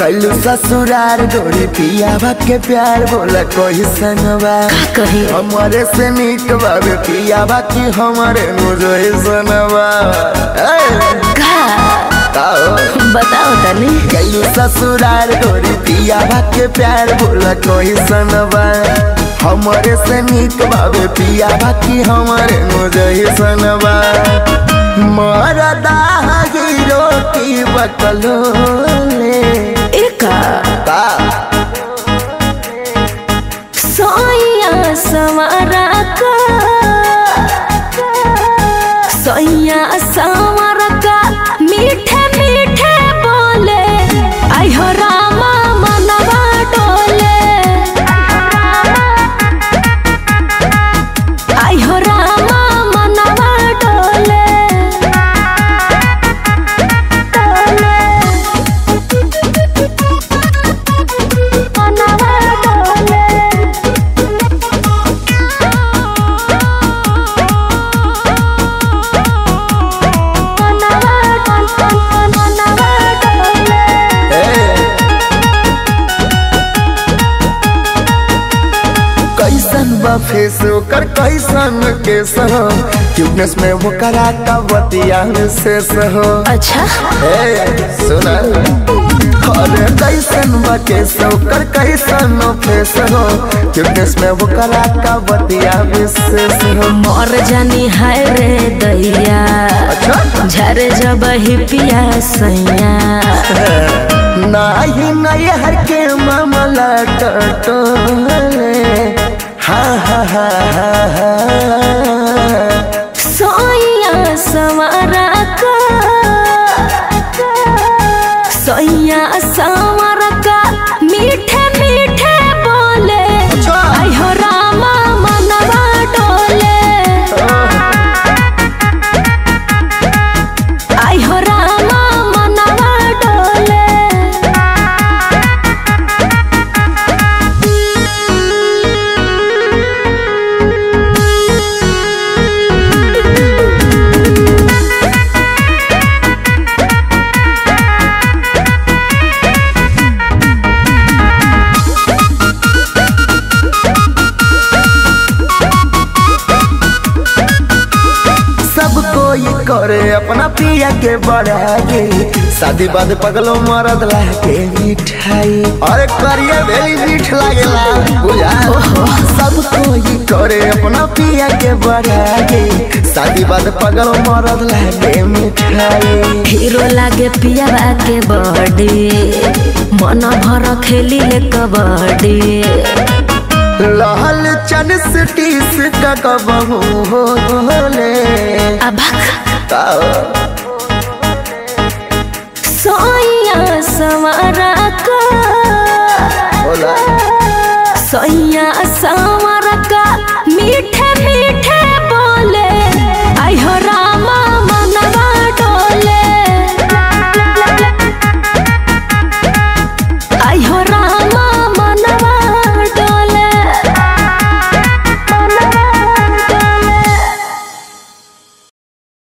गलू ससुरार गोरी पिया के प्यार बोला कोई संगवा का कही हमारे से निक बाबे पिया की हमारे मुझे सनवा का बताओ तनी गलू ससुरार गोरी पिया के प्यार बोला कोई सनवा हमारे से निक बाबे पिया की हमारे मुझे सनवा मरदा हीरो की बकलो एका का सोया सवारा का सोया सवारा का मीठे मीठे बोले आई हो रामा मनवा डोले आई हो रामा मनवा डोले मनवा डोले कैसन बा फेस ओकर कैसन केस हो क्यूटनेस में वो करा का बतिया शेष हो अच्छा ए सुना अरे कैसन बा केस ओकर कैसन फेस हो क्यूटनेस में वो करा का बतिया विशेष हो मोर जानी हाय रे दैया अच्छा झर जब ही पिया सैया नाही नहीं हर के मामला टटोले हा हा हा हा हा सोया सवारा का सोया सवारा का मीठे मीठे बोले अच्छा। आई हो रामा मनवा डोले आई हो रामा मनवा डोले सब कोई करे अपना पिया के बढ़ागे शादी बाद पगलो मरद लागे मिठाई अरे करिए भेली मीठ लागेला बुझा सब कोई करे अपना पिया के बढ़ागे शादी बाद पगलो मरद लागे मिठाई हीरो लागे पियावा के बॉडी मन भर खेली ले कबड्डी लहल चन सिटीस का कबहू होले अबक सोया सवारा का होला सोया